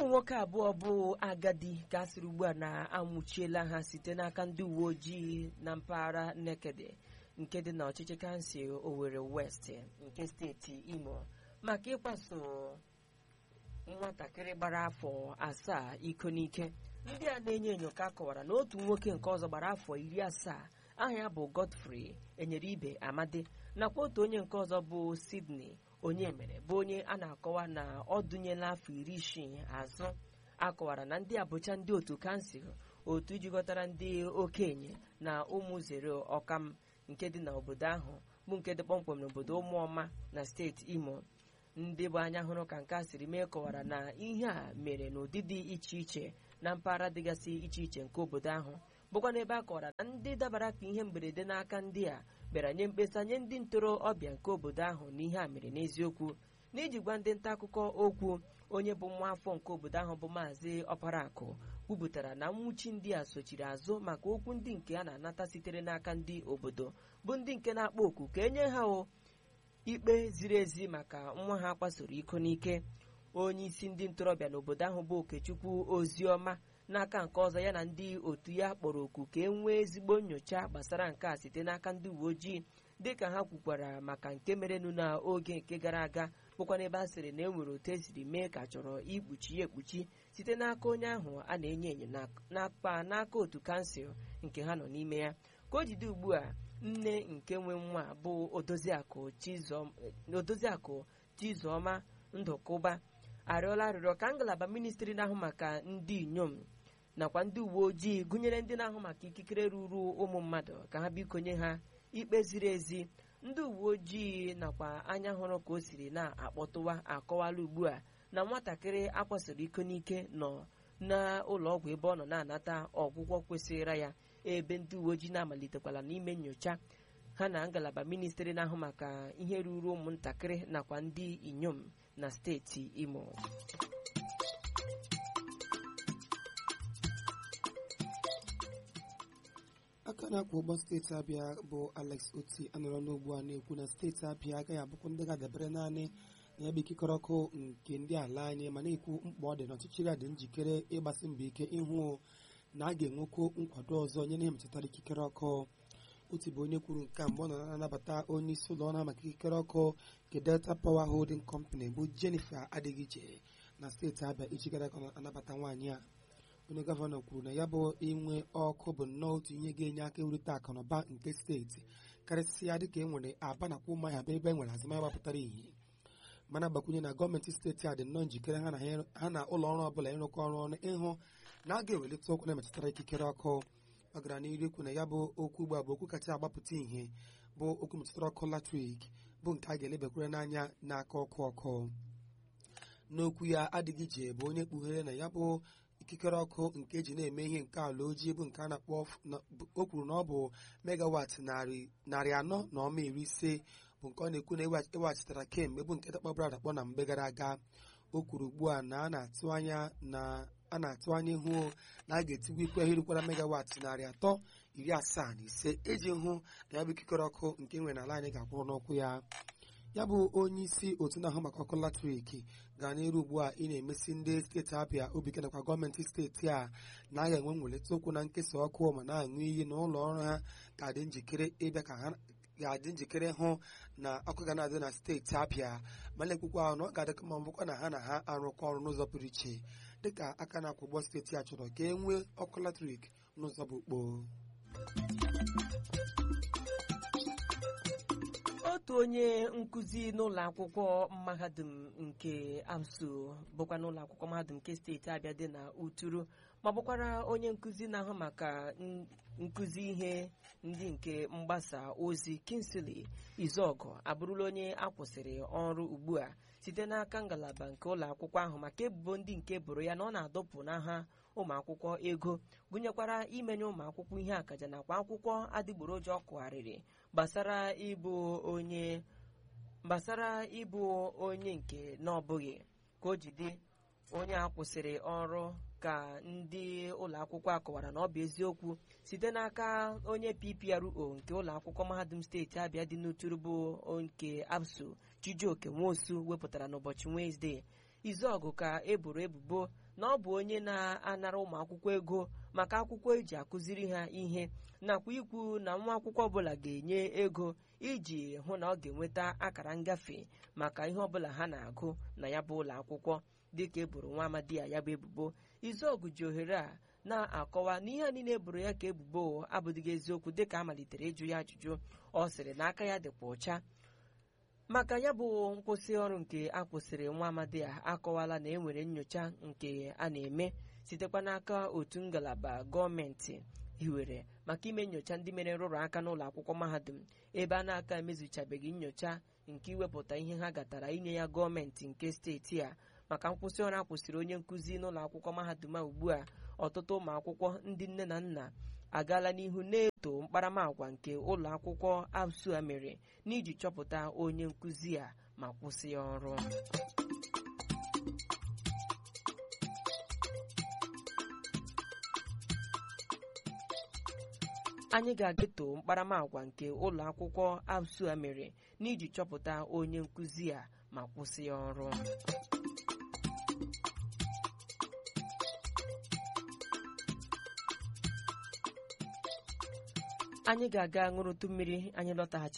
nwoke abụọ bụ agadi ka a sịrị ugbu a na-anwụchiela ha site n'aka ndị uwe ojii na mpaghara Nekede nke dị n'ọchịchị kansụl Owerri West nke steeti Imo maka ịkwaso nwatakịrị gbara afọ asaa iko n'ike ndị a na-enyo enyo ka kọwara na otu nwoke nke ọzọ gbara afọ iri asaa aha ya bụ Godfrey enyere ibe amadi nakwa otu onye nke ọzọ bụ Sydney onye mere bụ onye a na-akọwa na ọ dụnyela afọ iri isii azụ akọwara na ndị abụcha ndị otu kansụl otu jikọtara ndị okenye na ụmụ zere ọkam nke dị n'obodo ahụ bụ nke dị kpọmkwem n'obodo ụmụọma na steeti Imo ndị bụ anya hụrụ ka nke a siri mee kọwara na ihe a mere n'ụdị dị iche iche na mpaghara dịgasị iche iche nke obodo ahụ bụkwa n'ebe a kọwara na ndị dabara ka ihe mberede n'aka ndị a bịara nye mkpesa nye ndị ntorobịa nke obodo ahụ na ihe a mere n'eziokwu n'iji gwa ndị nta akụkọ okwu onye bụ nwa afọ nke obodo ahụ bụ maazị ọparakụ kwupụtara na nwụchi ndị a sochiri azụ maka okwu ndị nke a na-anata sitere n'aka ndị obodo bụ ndị nke na-akpọ oku ka enye ha o ikpe ziri ezi maka nwa ha kpasoro iko n'ike onye isi ndị ntorobịa n'obodo ahụ bụ okechukwu oziọma n'aka nke ọzọ ya na ndị otu ya kpọrọ oku ka e nwee ezigbo nyocha gbasara nke a site n'aka ndị uwe ojii dịka ha kwukwara maka nke merenụ n'oge nke gara aga bụkwa n'ebe a sịrị na e nwere otu esiri mee ka chọrọ ikpuchi ya ekpuchi site n'aka onye ahụ a na-enyo enyo n'akpa n'aka otu kansụl nke ha nọ n'ime ya ka o jide ugbu a nne nke nwe nwa bụ odoziakụ Chizọma Ndụkụba arịọla arịrịọ ka ngalaba ministri na-ahụ maka ndị inyom nakwa ndị uwe ojii gụnyere ndị na-ahụ maka ikikere ruru ụmụ mmadụ ka ha biko nye ha ikpe ziri ezi ndị uwe ojii nakwa anya hụrụ ka o siri na-akpọtụwa akọwala ugbu a na nwatakịrị akwasoro iko n'ike nọ n'ụlọ ọgwụ ebe ọ nọ na-anata ọgwụgwọ kwesịrị ya ebe ndị uwe ojii na-amalitekwala n'ime nyocha ha na ngalaba ministri na-ahụ maka ihe ruru ụmụntakịrị nakwa ndị inyom na steeti Imo aka na-akwụ ụgbọ steeti abịa bụ Alex Oti anọrọ n'ugbu a na-ekwu na steeti abịa agaghị abụkwa ndị ga-adabere naanị na ya bụ ikikere ọkụ nke ndị ala anyị ma na-ekwu mkpa ọ dị na ọchịchịrị dị njikere ịgbasi mbọ ike ịhụ na a ga-enwekwu nkwado ọzọ nye na ihe metụtara ikikere ọkụ otu bụ onye kwuru nke a mgbe ọ nọ na-anabata onye isi ụlọ ọrụ maka ikikere ọkụ nke Delta Power Holding Company bụ Jennifer Adigije na steeti Abịa ichi gara aga anabata nwaanyị a onye gọvanọ kwuru na ya bụ inwe ọkụ bụ nnọọ otu ihe ga-enye aka ewulite akụnụba nke steeti karịsịa dịka e nwere aba nakwa ụmụahịa bụ ebe e nwere azụmahịa gbapụtara ihe mana gbakwunye na gọọmenti steeti a dị nnọọ njikere ha na ụlọ ọrụ ọbụla ịrụkọ ọrụ ọnụ ịhụ na a ga-ewelite okwu na-emetụtara ikikere ọkụ ọ gara n'ihu ikwu na ya bụ okwu ugbu a bụ okwu kacha agbapụta ihe bụ okwu metụtara ọkụ latrik bụ nke a ga-elebakwere n'anya n'aka ọkụ ọkụ n'okwu ya adịghị ije bụ onye kpughere na ya bụ ikikere ọkụ nke eji na-eme ihe nke ala ojii bụ nke a na-akpọ o kwuru na ọ bụ megawat narị anọ na ọma iri ise bụ nke ọ na-ekwu na eweghachitara kemgbe bụ nke dakpọbara adakpọ na mgbe gara aga o kwuru ugbu a na a na-atụ anya na a na-atụ anya ihu na a ga-etigwu ikwe ihe rukwara megawat narị atọ iri asaa na ise iji hụ na ya bụ ikikere ọkụ nke nwere n'ala anyị ga-akwụrụ n'ụkwụ ya ya bụ onye isi otu na-ahụ maka ọkụ latrik gaa n'iru ugbu a ị na-emesi ndị steeti Abịa obi ike nakwa gọọmenti steeti a na a ga-enwe nweleta okwu na nkesa ọkụ ma na-aṅụ iyi na ụlọ ọrụ ha ga-adị njikere ịbịa ka ha ga-adị njikere hụ na ọkụ ga na-adị na steeti Abịa ma na-ekwukwa ahụ na ọ ga-adịka ma mbụkwa na ha na ha arụkọ ọrụ n'ụzọ pụrụ iche dịka aka na-akwụ ụgbọ steeti a chọrọ ka e nwee ọkụ latrik n'ụzọ bụ kpoo otu onye nkụzi n'ụlọ akwụkwọ mahadum nke ABSU bụkwa n'ụlọ akwụkwọ mahadum nke steeti Abịa dị na Uturu ma bụkwara onye nkụzi na-ahụ maka nkụzi ihe ndị nke mgbasa ozi Kingsley Izọgụ abụrụla onye akwụsịrị ọrụ ugbu a site n'aka ngalaba nke ụlọ akwụkwọ ahụ maka ebubo ndị nke boro ya na ọ na-adọpụ n'aha ụmụ akwụkwọ ego gụnyekwara imenye ụmụ akwụkwọ ihe akaja nakwa akwụkwọ adịgboroja ọ kụgharịrị gbasara ịbụ onye gbasara ịbụ onye nke na ọbụghị ka o jide onye a kwụsịrị ọrụ ka ndị ụlọ akwụkwọ akọwara na ọ bụ eziokwu site n'aka onye PPRO nke ụlọ akwụkwọ mahadum steeti Abịa dị n'Uturu bụ nke ABSU Chijioke Nwosu wepụtara n'ụbọchị Wenezdee Izọgụ ka eboro ebubo na ọ bụ onye na-anara ụmụ akwụkwọ ego maka akwụkwọ eji akụziri ha ihe nakwa ikwu na nwa akwụkwọ ọbụla ga-enye ego iji hụ na ọ ga-enweta akara ngafe maka ihe ọbụla ha na-agụ na ya bụ ụlọ akwụkwọ dịka eboro nwa amadi ya ya bụ ebubo izuọgụ ji ohere a na-akọwa na ihe a niile eboro ya ka ebubo abụdịghị eziokwu dịka a malitere ịjụ ya ajụjụ ọ sịrị na aka ya dịkwa ọcha maka ya bụ nkwụsị ọrụ nke a kwụsịrị nwa amadi a akọwala na enwere nyocha nke a na-eme sitekwa n'aka otu ngalaba gọọmenti hiwere maka ime nyocha ndị mere nrụrụ aka n'ụlọ akwụkwọ mahadum ebe a na-aka emezuchabeghị nyocha nke iwepụta ihe ha gatara inye ya gọọmenti nke steeti a maka nkwụsị ọrụ akwụsịrị onye nkụzi n'ụlọ akwụkwọ mahadum a ugbu a ọtụtụ ụmụ akwụkwọ ndị nne na nna agaala n'ihu na-eto mkparamagwa nke ụlọ akwụkwọ absu a mere n'iji chọpụta onye nkụzi a ma kwụsị ya ọrụ anyị ga-ageto mkparamagwa nke ụlọ akwụkwọ absu a mere n'iji chọpụta onye nkụzi a ma kwụsị ya ọrụ anyị ga-aga ṅụrụtụ mmiri anyị lọtaghachi